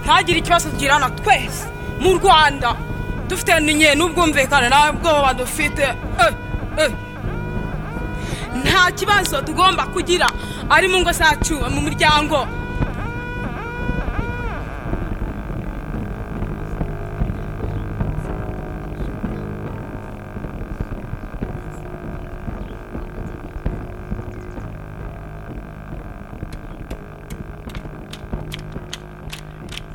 ntagire ikibazo tugirana twese mu rwanda dufite nyine n'ubwumvikane ntabwo badufite nta kibazo tugomba kugira ari mu ngo zacu mu muryango